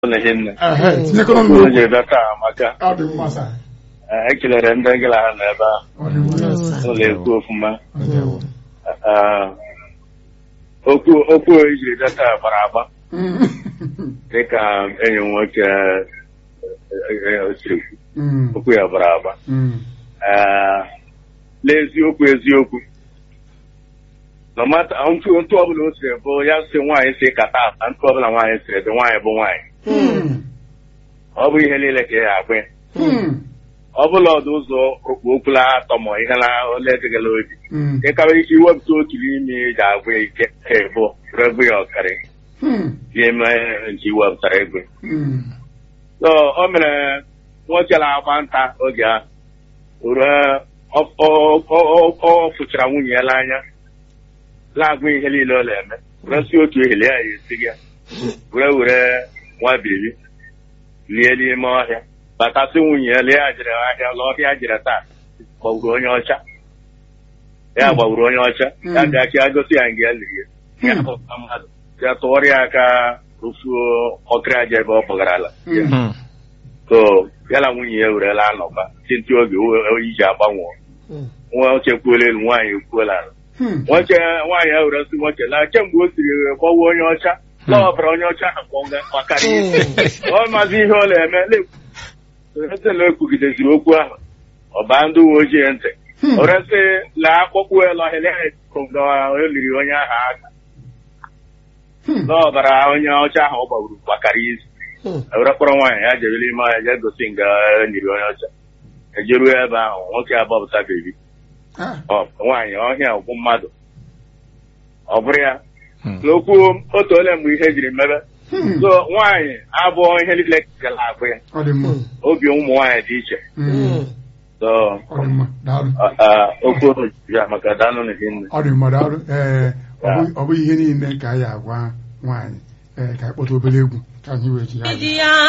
ụlọ ihe nne ehe tinyekọrọ okwu n'okwu o ji bịa taa amaka ọ dị mma sa Eh, ekelere ndị gịla ha nọ ebe ahụ ọ dị mma ụlọ ekwu ofụma Ndewo. Eh, okwu okwu o jiri bịa taa gbara agba Mm. dịka enyi m nwoke eh, eh, eh, siri kwu Mm. okwu ya gbara agba Mm. Eh, n'eziokwu eziokwu no mata ntụ ntụ ọbụla o siri bụ ya si nwaanyị si kata ata ntụ ọbụla nwaanyị siri dị nwaanyị bụ nwaanyị Mm. ọ bụ ihe niile ka ya agwa ya Mm. ọ bụla ọdụ ụzọ okpu okwula atọ ma ihe na ole dịgala obi Mm. nke karịrị ike iwepụta otu n'ime ji agwa ya ike ka ịbụ regbu ya ọkarị Mm. n'ime nke iwepụtara ego Mm. so o mere nwoke na-agba nta oge ahụ ruo ọ- ọ- ọ- ọ fụchara nwunye ya n'anya na-agụ ihe niile ọ na-eme were si otu ehele ya ya esi ya were were nwa bebi lie n'ime ọhịa batasị nwunye ya lie ya jere ahịa la ọhịa jere taa gbagburu onye ọcha ya gbagburu onye ọcha ya bịa ka ya gosi ya nga ya liri ya ya hụta mmadụ ya tụọrọ ya aka rufuo ọkịrị aja ebe ọ bụgarala Mm. so ya na nwunye ya werela anọba tinti oge oyi ji agbanwe nwoke kwuola elu nwaanyị ekwuola ala Mm. nwoke nwaanyị ya were sị nwoke la kemgbe o siri gbawa onye ọcha la ọbara onye ọcha ahụ gbakara isi ọ mazi ihe ọ na-eme na ekwugideziri okwu ahụ ọba ndị uwe ojii ntị o resị la akpọkpụ elu ọhịa eliri onye ahụ aka Mm. na ọbara onye ọcha ahụ ọ gbagburu gbakara isi ewere kpọrọ nwaanyị ya jere n'ime ọhịa jee gosi nga nyiri onye ọcha ejeruo ebe ahụ nwoke agbapụta bebi Ah. ọ nwaanyị ọhịa bụ mmadụ ọ bụrụ ya n'okwu otu ole mgbe ihe jiri mebe Mm. so nwaanyị abụọ ihe niile gara agụ ya ọ dị mma obi ụmụ nwaanyị dị iche Mm. so ọ dị mma daalụ a- a- okwu ya maka danụ na hinne ọ dị mma daalụ ee ọ bụ- ọ bụghị ihe niile ka anyị agwa nwaanyị ee ka anyị kpọta obere egwu ka anyị wee ji ya Media